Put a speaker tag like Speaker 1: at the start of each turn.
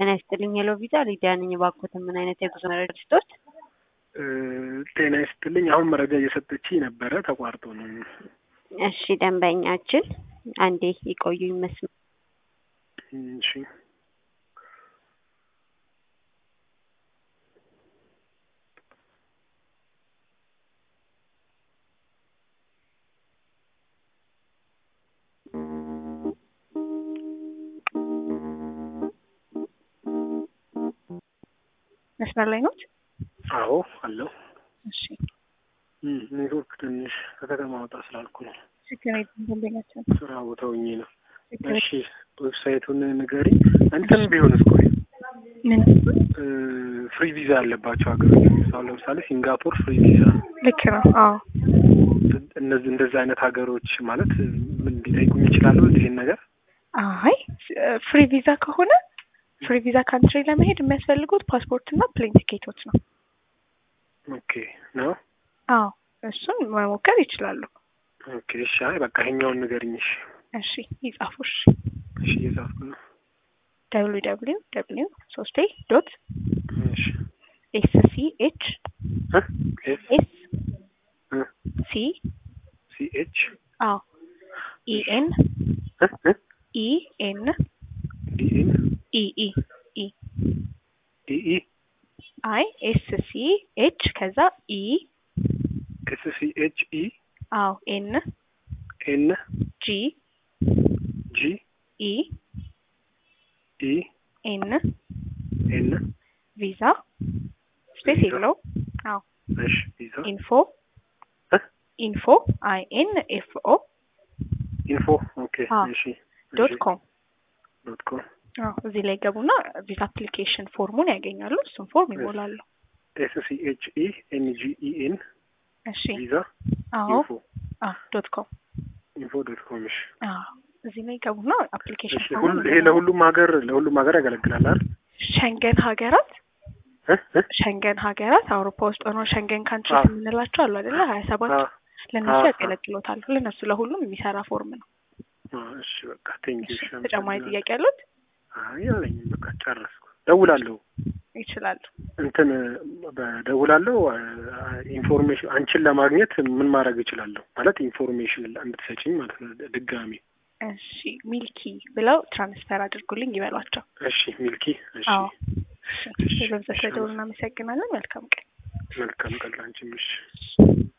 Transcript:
Speaker 1: ጤና ይስጥልኝ ሄሎ ቪዛ ሊዲያ ነኝ። እባክዎትን ምን አይነት የጉዞ መረጃ ልስጥዎት?
Speaker 2: ጤና ይስጥልኝ። አሁን መረጃ እየሰጠችኝ ነበረ፣ ተቋርጦ ነው።
Speaker 1: እሺ ደንበኛችን አንዴ ይቆዩ ይመስል
Speaker 2: እሺ
Speaker 1: መስመር ላይ ኖት?
Speaker 2: አዎ አለው።
Speaker 1: እሺ
Speaker 2: ኔትወርክ ትንሽ ከከተማ ወጣ ስላልኩ ነው።
Speaker 1: ችግር የለም ደንበኛችን
Speaker 2: ስራ ቦታ ሆኜ ነው።
Speaker 1: ችግር
Speaker 2: እሺ ዌብሳይቱን ንገሪ። እንትን ቢሆን እስኮ
Speaker 1: ምን
Speaker 2: ፍሪ ቪዛ ያለባቸው ሀገሮች አሁን ለምሳሌ ሲንጋፖር ፍሪ ቪዛ
Speaker 1: ልክ ነው? አዎ
Speaker 2: እነዚህ እንደዚህ አይነት ሀገሮች ማለት ምን ሊጠይቁኝ ይችላሉ? ይህን ነገር
Speaker 1: አይ ፍሪ ቪዛ ከሆነ ፍሪ ቪዛ ካንትሪ ለመሄድ የሚያስፈልጉት ፓስፖርት እና ፕሌን ቲኬቶች ነው።
Speaker 2: ኦኬ ነው።
Speaker 1: አዎ እሱን መሞከር ይችላሉ።
Speaker 2: ኦኬ እሺ። አይ በቃ ይሄኛውን ንገሪኝ። እሺ
Speaker 1: እሺ ይጻፉሽ
Speaker 2: እሺ፣ እየጻፍኩ ነው።
Speaker 1: ደብሊው ደብሊው ደብሊው ሶስቴ ዶት
Speaker 2: እሺ
Speaker 1: ኤስ ሲ ኤች
Speaker 2: እ ኤስ
Speaker 1: ኤስ
Speaker 2: እ
Speaker 1: ሲ
Speaker 2: ሲ ኤች
Speaker 1: አዎ ኢ ኤን
Speaker 2: እ እ
Speaker 1: ኢ ኤን
Speaker 2: ዲ ኤን
Speaker 1: ኢ ኢ ኢ
Speaker 2: ዲ ኢ
Speaker 1: አይ ኤስ ሲ ኤች ከዛ ኢ
Speaker 2: ኤስ ሲ ኤች ኢ
Speaker 1: አዎ ኤን
Speaker 2: ኤን
Speaker 1: ጂ
Speaker 2: ጂ
Speaker 1: ኢ
Speaker 2: ኢ
Speaker 1: ኤን
Speaker 2: ኤን
Speaker 1: ቪዛ ስፔስ
Speaker 2: ቪዛ።
Speaker 1: የለው አዎ
Speaker 2: እሺ ቪዛ
Speaker 1: ኢንፎ
Speaker 2: እ
Speaker 1: ኢንፎ አይ ኤን ኤፍ ኦ
Speaker 2: ኢንፎ ኦኬ
Speaker 1: አዎ።
Speaker 2: እሺ
Speaker 1: ዶት ኮም
Speaker 2: ዶት ኮም
Speaker 1: አዎ እዚህ ላይ ገቡና ቪዛ አፕሊኬሽን ፎርሙን ያገኛሉ። እሱን ፎርም ይሞላሉ።
Speaker 2: ኤስ ሲ ኤች ኢ ኤን ጂ ኢ ኤን
Speaker 1: እሺ
Speaker 2: ቪዛ
Speaker 1: አዎ
Speaker 2: ኢንፎ
Speaker 1: አዎ ዶት ኮም
Speaker 2: ኢንፎ ዶት ኮም እሺ
Speaker 1: አዎ እዚህ ላይ ገቡና አፕሊኬሽን
Speaker 2: እሺ ሁሉ ይሄ ለሁሉም ሀገር ለሁሉም ሀገር ያገለግላል አይደል?
Speaker 1: ሸንገን ሀገራት
Speaker 2: እ እ
Speaker 1: ሸንገን ሀገራት አውሮፓ ውስጥ ሆነው ሸንገን ካንትሪስ
Speaker 2: አዎ።
Speaker 1: የምንላቸው አሉ አይደለ? ሀያ ሰባት
Speaker 2: አዎ
Speaker 1: ለእነሱ
Speaker 2: አዎ።
Speaker 1: ያገለግሎታል። ለእነሱ ለሁሉም የሚሰራ ፎርም ነው።
Speaker 2: አዎ፣ እሺ በቃ ቴንክ ዩ።
Speaker 1: እሺ ተጨማሪ ጥያቄ ያሉት
Speaker 2: አይ የለኝም፣ በቃ ጨረስኩ። ደውላለሁ
Speaker 1: ይችላሉ።
Speaker 2: እንትን በደውላለሁ። ኢንፎርሜሽን አንቺን ለማግኘት ምን ማድረግ እችላለሁ? ማለት ኢንፎርሜሽን እንድትሰጪኝ ማለት ነው። ድጋሚ
Speaker 1: እሺ ሚልኪ ብለው ትራንስፈር አድርጉልኝ ይበሏቸው።
Speaker 2: እሺ ሚልኪ። እሺ
Speaker 1: አዎ
Speaker 2: እሺ፣
Speaker 1: በብዛት ስለደውሉ እናመሰግናለን። መልካም ቀን።
Speaker 2: መልካም ቀን ላንቺም። እሺ